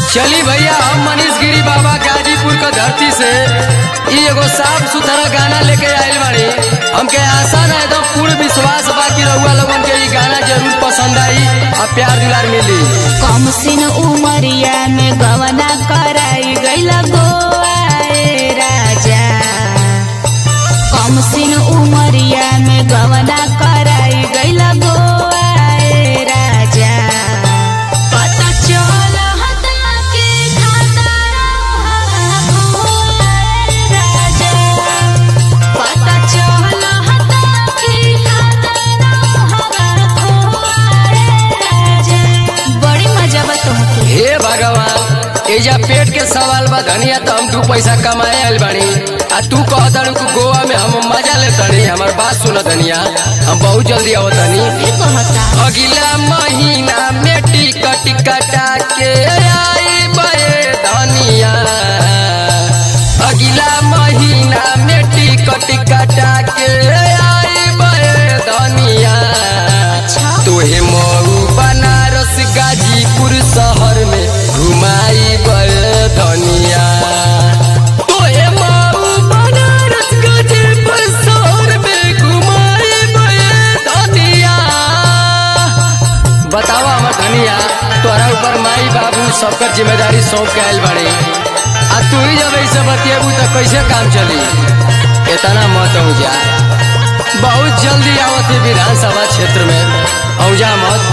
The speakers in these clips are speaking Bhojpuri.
चली भैया हम मनीष गिरी बाबा गाजीपुर का धरती से ई एगो साफ सुथरा गाना लेके आइल बाड़ी हमके आशा ना एकदम पूर्ण विश्वास बा कि रउआ लोगन के ई गाना जरूर पसंद आई और प्यार दुलार मिली कम सिन उमरिया में गवना कराई गईल गोआए राजा कम सिन उमरिया में गवना कराई गईल गोआए राजा पता चल हता के खाता गोआए राजा पता चल हता के खाता राजा बड़ी मजा बा तोहके हे भगवान एजा पेट के सवाल बा धनिया तो हम दू पैसा कमाए आइल बानी आ तू कह दड़ू कि गोवा में हम मजा ले तनी हमार बात सुन धनिया हम बहुत जल्दी आवत तनी भी कहता अगला महीना में टिकट कटा के आई बे धनिया अगला महीना में टिकट कटा के आई बे धनिया अच्छा। तोहे मऊ बनारस गाजीपुर शहर में घुमाई बे धनिया तोहे मऊ बनारस गाजीपुर शहर में घुमाई बे धनिया बतावा हमर धनिया तोरा ऊपर माई बाबू सबकर जिम्मेदारी सौंप के आयल बाड़े आ तू ही जब ऐसे बतिएबू तो कैसे काम चली इतना मत हो जा बहुत जल्दी आवत है विधानसभा क्षेत्र में औजा मत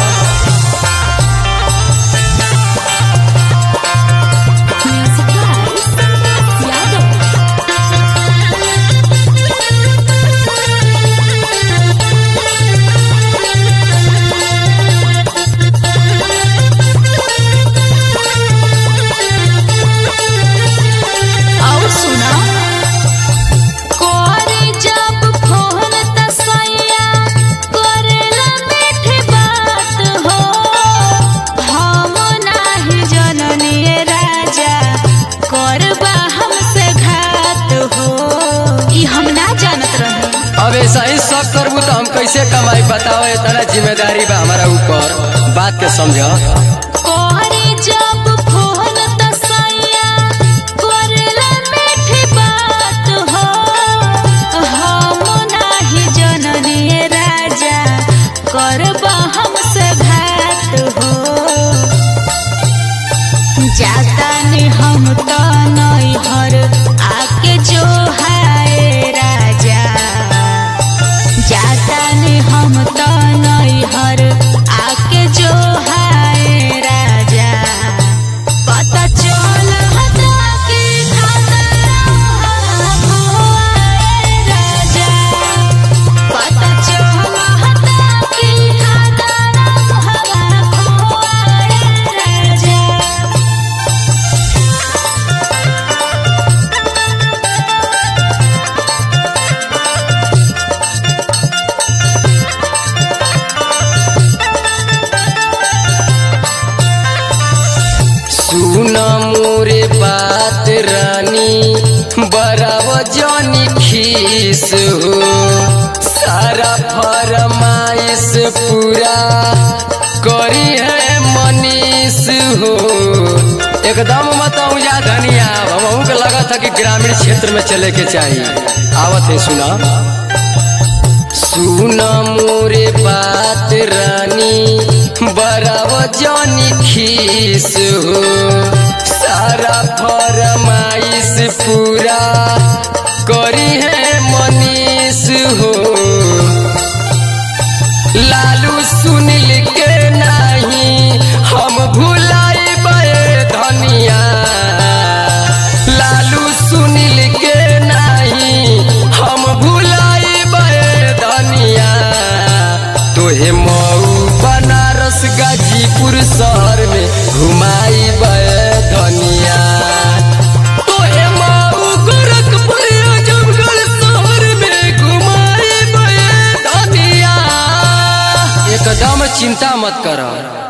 और सुना करे जब फोन त सैया करेला मीठी बात हो हम नाही जननी राजा करबा हमसे घात हो ई हम ना जानत रहे अब ऐसा ही सब करबू तो हम कैसे कमाई बताओ इतना जिम्मेदारी बा हमारा ऊपर बात के समझ करे जब फोन त सैया करेला मीठी बात हो हम नाही जननी राजा करबा हमसे घात हो जाता ने हम तो नैहर आके जो हाय राजा जाता ने हम तो नैहर आके जो हाय राजा पता चल हता के खाता गोआए राजा पता चल हता के खाता गोआए राजा सुन मोरे बात रानी बराब जानी खीस हो सारा फरमाइश पूरा करी है मनीष हो एकदम मत जा धनिया हमहू के लगा था कि ग्रामीण क्षेत्र में चले के चाहिए आवत है सुना सुन मोरे बात रानी बराब जानी खीस हो सारा फरमाइश पूरा करी है मनीष हो लालू सुनील के नहीं हम भुलाई धनिया लालू सुनील के नहीं हम भुलाई धनिया तोहे मऊ बनारस गाजीपुर शहर में घुमाई धनिया तोहे मऊ गोरखपुर आजमगढ़ शहर में घुमाई धनिया एकदम चिंता मत कर